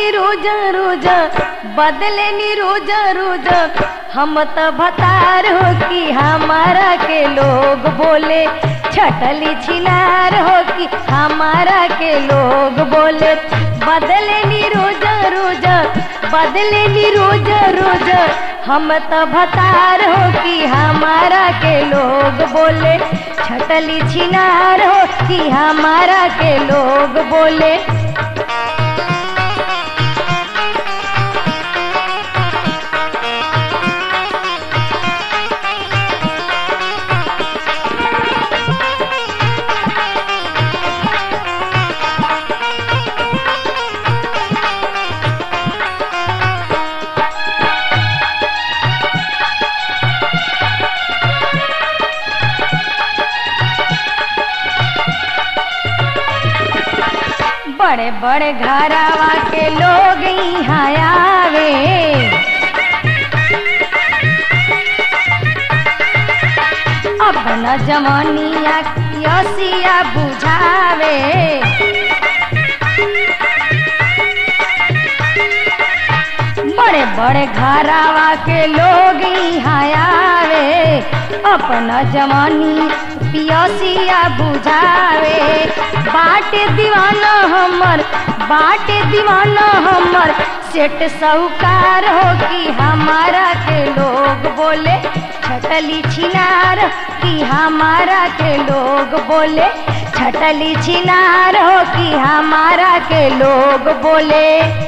नी रोज रोज बदले नी रोज रोज हम त भतार हो कि हमारा के लोग बोले छटली छिनार हो कि हमारा के लोग बोले बदले नी रोज रोज बदले नी रोज रोज हम त भतार हो कि हमारा के लोग बोले छटली छिनार हो कि हमारा के लोग बोले बड़े बड़े घरावा के लोग यहाँ आवे अपना जवानिया यसिया बुझावे बड़े बड़े घरावा के लोग यहाँ आवे अपना जवानी पियसिया बुझावे बाटे दीवाना हमर बाटे दीवाना हमर सेठ साहूकार हो कि हमारा के लोग बोले छटली छिनार कि हमारा के लोग बोले छटली छिनार हो कि हमारा के लोग बोले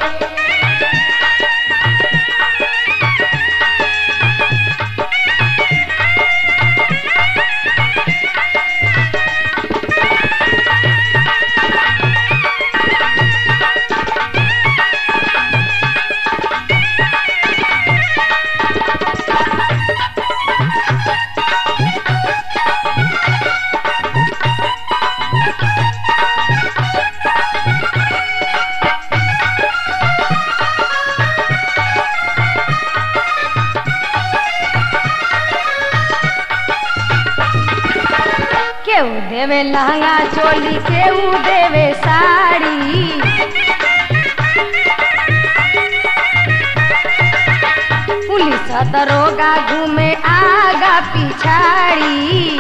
केहू देवे लहंगा चोली केहू देवे साड़ी पुलिस दरोगा घूमे आगा पिछाड़ी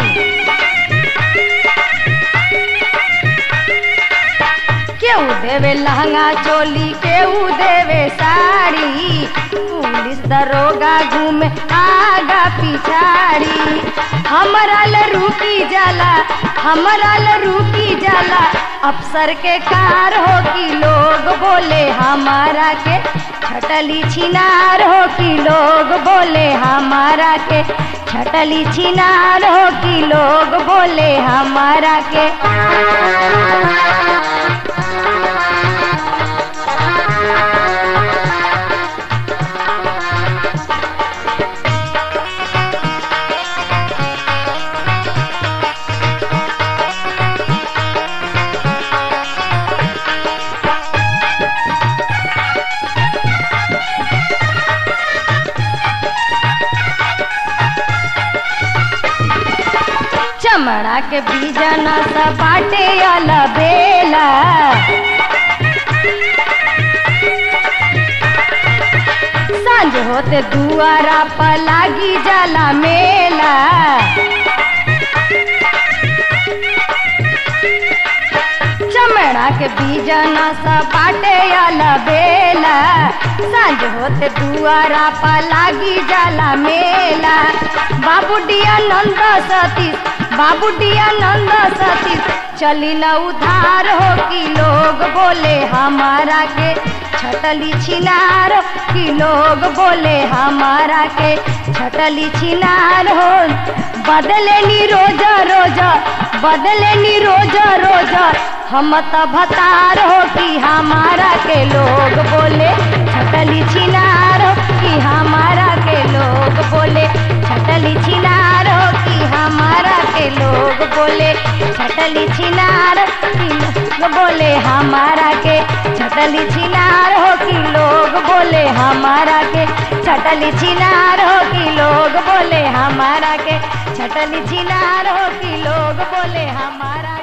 केहू देवे लहंगा चोली केहू देवे साड़ी पुलिस दरोगा घूमे आगा पिछाड़ी हमारा ल रुकी जाला हमारा ल रुकी जाला अफसर के कार हो कि लोग बोले हमारा के छटली छिनार हो कि लोग बोले हमारा के छटली छिनार हो कि लोग बोले हमारा के चमड़ा के बीजन सा बाटे अला बेला सांझ होते दुआरा पर लागी जाला मेला चमड़ा के बीजन सा बाटे अला बेला सांझ होते दुआरा पर लागी जाला मेला बाबूडिया नंद सतीश बाबूडिया नंद सतीश चली न उधार हो कि लोग बोले हमारा के छटली छिनार कि लोग बोले हमारा के छटली छिनार हो बदले नी रोज रोज बदले नी रोज रोज हम त भतार हो कि हमारा के लोग बोले छटली छिनार हो कि हमारा के लोग बोले छटली छिनार हो कि हमारा के लोग बोले छटली छिनार कि लोग बोले हमारा के छटली छिनार हो कि लोग बोले हमारा के छटली छिनार हो कि लोग बोले हमारा के छटली छिनार हो कि लोग बोले हमारा